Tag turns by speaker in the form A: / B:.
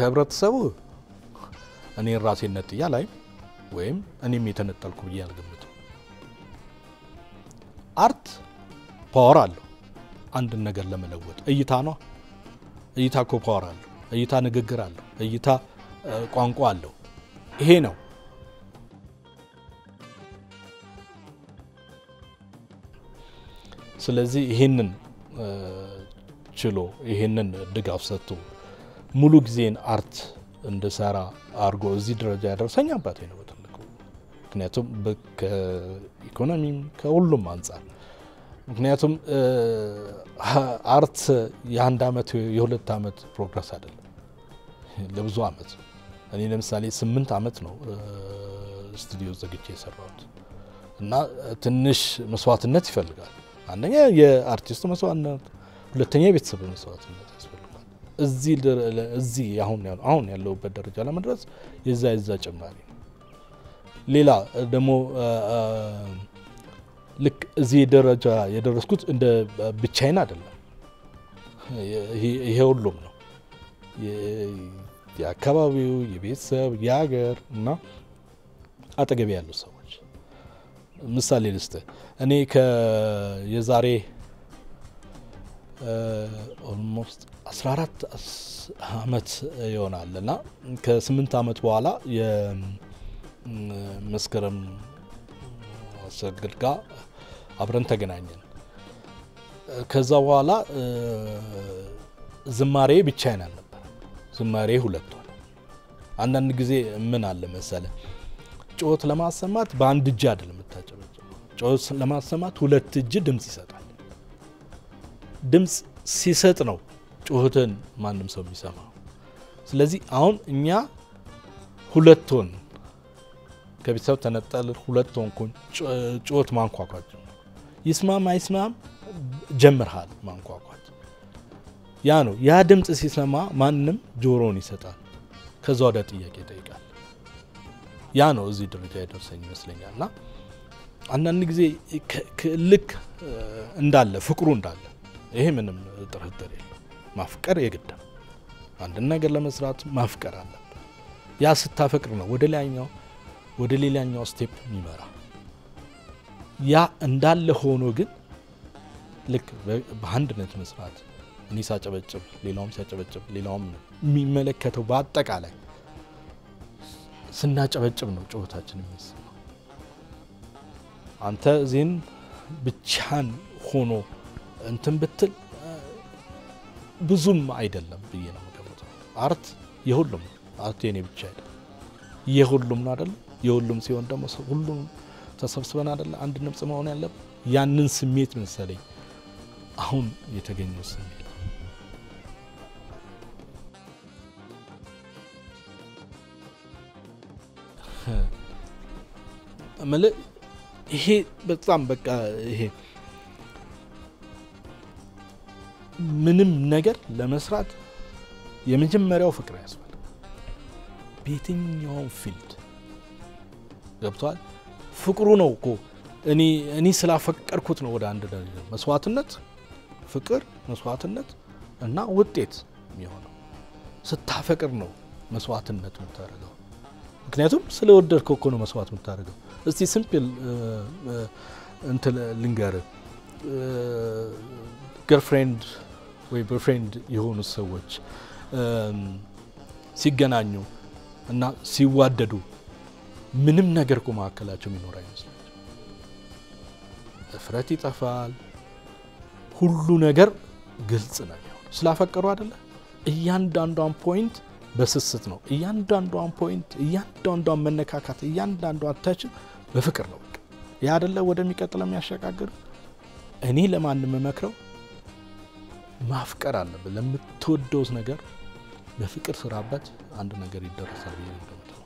A: ከህብረተሰቡ እኔን ራሴን ነጥያ ላይ ወይም እኔም የተነጠልኩ ብዬ አልገምትም። አርት ፓወር አለው አንድን ነገር ለመለወጥ እይታ ነው። እይታ እኮ ፓወር አለው። እይታ ንግግር አለው። እይታ ቋንቋ አለው። ይሄ ነው ስለዚህ ይሄንን ችሎ ይሄንን ድጋፍ ሰጥቶ ሙሉ ጊዜን አርት እንድሰራ አድርጎ እዚህ ደረጃ ያደረሰኝ አባቴ ነው በትልቁ። ምክንያቱም ከኢኮኖሚም ከሁሉም አንጻር ምክንያቱም አርት የአንድ አመት የሁለት አመት ፕሮግረስ አይደለም፣ ለብዙ አመት። እኔ ለምሳሌ ስምንት አመት ነው ስቱዲዮ ዘግቼ የሰራሁት እና ትንሽ መስዋዕትነት ይፈልጋል። አንደኛ የአርቲስቱ መስዋዕትነት፣ ሁለተኛ የቤተሰብ መስዋዕትነት ያስፈልጋል። እዚህ አሁን ያለሁበት ደረጃ ለመድረስ የዛ የዛ ጭማሪ ነው። ሌላ ደግሞ ልክ እዚህ ደረጃ የደረስኩት እንደ ብቻዬን አይደለም። ይሄ ሁሉም ነው የአካባቢው፣ የቤተሰብ፣ የሀገር እና አጠገቢ ያሉ ሰዎች ምሳሌ ልስጥ። እኔ የዛሬ ኦልሞስት 14 አመት ይሆናል እና ከስምንት አመት በኋላ የመስከረም አሰግድ ጋር አብረን ተገናኘን። ከዛ በኋላ ዝማሬ ብቻዬን አልነበረም፣ ዝማሬ ሁለት ሆነ። አንዳንድ ጊዜ ምን አለ መሰለ ጩኸት ለማሰማት በአንድ እጅ አይደለም የምታጨበጭበው። ጩኸት ለማሰማት ሁለት እጅ ድምፅ ይሰጣል። ድምፅ ሲሰጥ ነው ጩኸትን ማንም ሰው የሚሰማው። ስለዚህ አሁን እኛ ሁለት ሆን ከቤተሰብ ተነጠል ሁለት ሆንኩኝ። ጩኸት ማንኳኳት ይስማም አይስማም ጀምርሃል ማንኳኳት። ያ ነው ያ ድምፅ ሲሰማ ማንም ጆሮውን ይሰጣል። ከዛ ወደ ጥያቄ ይጠይቃል። ያ ነው እዚህ ደረጃ የደርሰኝ ይመስለኛል። እና አንዳንድ ጊዜ ልክ እንዳለ ፍቅሩ እንዳለ ይሄ ምንም ጥርጥር የለው። ማፍቀር የግድም አንድን ነገር ለመስራት ማፍቀር አለብን። ያ ስታፈቅር ነው ወደ ላይኛው ወደ ሌላኛው ስቴፕ የሚመራ። ያ እንዳለ ሆኖ ግን ልክ በአንድነት መስራት እኔ ሳጨበጭብ፣ ሌላውም ሲያጨበጭብ፣ ሌላውም የሚመለከተው በአጠቃላይ ስናጨበጭብ ነው ጩኸታችን የሚሰማው። አንተ ዜን ብቻን ሆኖ እንትን ብትል ብዙም አይደለም ብዬ ነው የምገምተው። አርት የሁሉም አርት የኔ ብቻ አይደለም የሁሉም ነው አይደለም። የሁሉም ሲሆን ደግሞ ሁሉም ተሰብስበን አይደለ አንድ ድምፅ መሆን ያለብን። ያንን ስሜት መሰለኝ አሁን የተገኘው ስሜት እምልህ ይሄ በጣም በቃ ይሄ ምንም ነገር ለመስራት የመጀመሪያው ፍቅር ያስፈልጋል። በየትኛውም ፊልድ ገብቷል። ፍቅሩ ነው እኮ እኔ እኔ ስላፈቀርኩት ነው ወደ አንድ ደረጃ መስዋዕትነት፣ ፍቅር፣ መስዋዕትነት እና ውጤት የሚሆነው ስታፈቅር ነው መስዋዕትነት የምታደርገው። ምክንያቱም ስለወደድከው እኮ ነው መስዋዕት የምታደርገው። እስቲ ሲምፕል እንትን ልንገርህ ገርፍሬንድ ወይ ቦይፍሬንድ የሆኑ ሰዎች ሲገናኙ እና ሲዋደዱ ምንም ነገር እኮ መካከላቸው የሚኖር አይመስላቸው። እፍረት ይጠፋል። ሁሉ ነገር ግልጽ ነው የሚሆነው። ስላፈቀሩ አይደለ? እያንዳንዷን ፖይንት በስስት ነው። እያንዳንዷን ፖይንት፣ እያንዳንዷን መነካካት፣ እያንዳንዷን ተችን በፍቅር ነው። በቃ ያ አይደለ ወደሚቀጥለው የሚያሸጋግር እኔ ለማንም መክረው ማፍቀር አለብን። ለምትወደውት ነገር በፍቅር ስራበት፣ አንድ ነገር ይደረሳል ብዬ ነው።